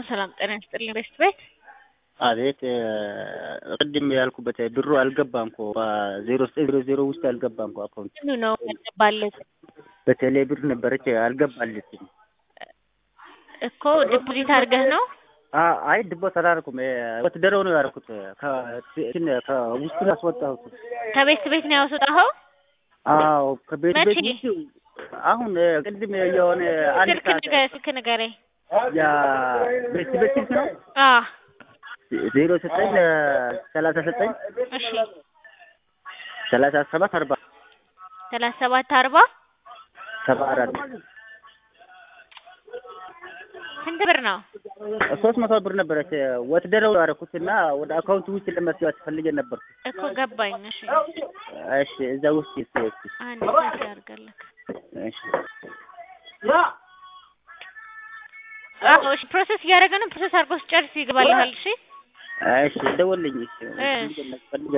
ሰላም ጤና ይስጥልኝ ቤስት ቤት አቤት ቅድም ያልኩበት ብሩ አልገባም እኮ ዜሮ ዘጠኝ ዜሮ ዜሮ ውስጥ አልገባም እኮ አካውንት ምኑ ነው ያልገባለት በቴሌ ብር ነበረች አልገባለችም እኮ ዲፖዚት አድርገህ ነው አይ ድቦት አላደረኩም ወትደረው ነው ያደረኩት ከውስጡ ያስወጣሁት ከቤት ቤት ነው ያስወጣኸው አዎ ከቤት ቤት መቼ? ውስጥ አሁን ቅድም የሆነ አንድ ስልክ ሰዓት ንገ- ስልክ ንገረኝ ያ ቤት ቤት ስልክ ነው አ ዜሮ ዘጠኝ ሰላሳ ዘጠኝ እሺ ሰላሳ ሰባት አርባ ሰላሳ ሰባት አርባ ሰባ አራት ስንት ብር ነው ሶስት መቶ ብር ነበረች ወትደረው ያደረኩት እና ወደ አካውንት ውስጥ ለመስራት ፈልጌ ነበር። እኮ ገባኝ እሺ እሺ እዛ ውስጥ እሺ እሺ አንድ ሰዓት ያርጋለህ እሺ አዎ እሺ ፕሮሰስ እያደረገ ነው ፕሮሰስ አድርጎ ስጨርስ ይገባልሃል እሺ እሺ ደወልልኝ እሺ እሺ። ፈልጌ